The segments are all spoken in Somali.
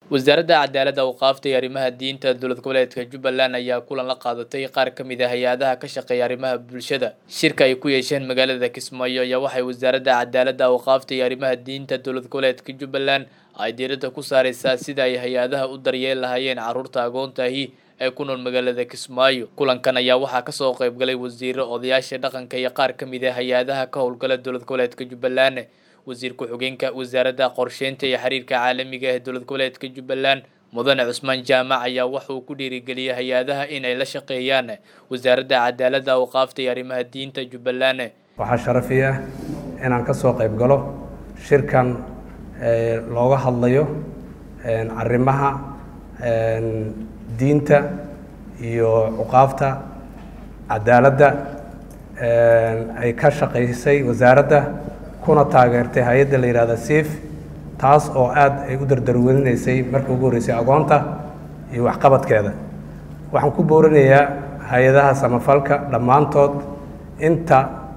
wasaaradda cadaaladda awqaafta iyo arrimaha diinta dowlad goboleedka jubbaland ayaa kulan la qaadatay qaar ka mid a hay-adaha ka shaqeeya arrimaha bulshada shirka ay ku yeesheen magaalada kismaayo ayaa waxay wasaaradda cadaaladda awqaafta iyo arrimaha diinta dowlad goboleedka jubbaland ay diiradda ku saareysaa sida ay hay-adaha u daryeel lahaayeen carruurta agoontaahi ee ku nool magaalada kismaayo kulankan ayaa waxaa kasoo qeybgalay wasiiro odayaasha dhaqanka iyo qaar ka mid a hay-adaha ka howlgala dowlad goboleedka jubbaland wasiir ku-xigeenka wasaaradda qorsheynta iyo xiriirka caalamiga ee dowlad goboleedka jubbaland mudane cusmaan jaamac ayaa waxa uu ku dhiirigeliyay hay-adaha in ay la shaqeeyaan wasaaradda cadaaladda awqaafta iyo arrimaha diinta jubbaland waxaa sharafi ah inaan ka soo qayb galo shirkan looga hadlayo arrimaha diinta iyo cuqaafta cadaaladda ay ka shaqaysay wasaaradda kuna taageertay hay-adda la yihahda siif taas oo aada ay u dardarwelinaysay markii ugu horreysay agoonta iyo waxqabadkeeda waxaan ku boorinayaa hay-adaha samafalka dhammaantood inta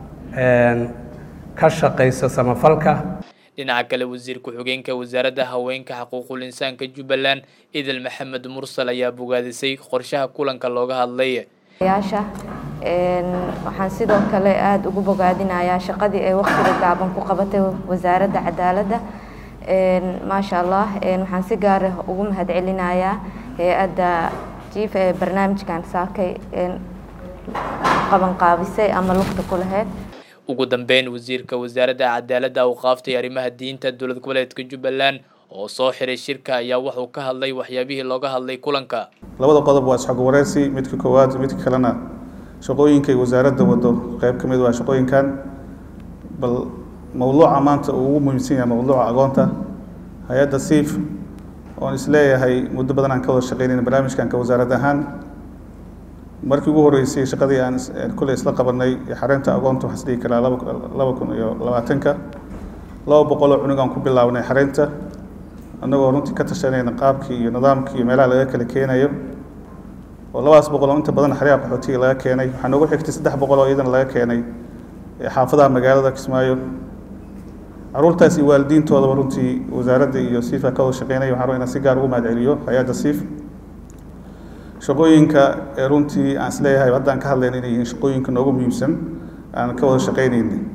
ka shaqaysa samafalka dhinaca kale wasiir ku-xigeenka wasaaradda haweenka xuquuqul insaanka jubbaland idil maxamed mursal ayaa bogaadisay qorshaha kulanka looga hadlay yaasha waxaan sidoo kale aada ugu bogaadinayaa shaqadii ay waqtiga gaaban ku qabatay wasaaradda cadaaladda maasha allah waxaan si gaar ah ugu mahadcelinayaa hay-adda jiif ee barnaamijkan saakay qabanqaabisay ama lugta ku lahayd ugu dambeyn wasiirka wasaaradda cadaaladda awqaafta iyo arrimaha diinta dowlad goboleedka jubbaland oo soo xiray shirka ayaa wuxuu ka hadlay waxyaabihii looga hadlay kulanka labada qodob waa isxog wareysi midka koowaad midka kalena shaqooyinkay wasaaradda wado qeyb ka mid waa shaqooyinkan bal mowduuca maanta uu ugu muhiimsan yahay mowduuca agoonta hay-adda siif oon isleeyahay muddo badan aan ka wada shaqeynayna barnaamijkan ka wasaarad ahaan markii ugu horreysay shaqadii aan kulley isla qabanay xareynta agoonta waxaan isdhihi karaa laba laba kun iyo labaatanka laba boqoloo cunug aan ku bilaabnay xareynta annagoo runtii ka tashanayna qaabkii iyo nidaamkii iyo meelaha laga kala keenayo oo labadaas boqol oo inta badan xeryaha qaxootiga laga keenay waxaa noogu xigtay saddex boqol oo iyadana laga keenay xaafadaha magaalada kismaayo caruurtaas iyo waalidiintoodaba runtii wasaaradda iyo siifa ka wada shaqeynaya waxaan rabaa inaan si gaar ugu mahadceliyo hay-adda siif shaqooyinka ee runtii aan isleeyahay haddaan ka hadlayna inay yihiin shaqooyinka noogu muhiimsan aan ka wada shaqeynayna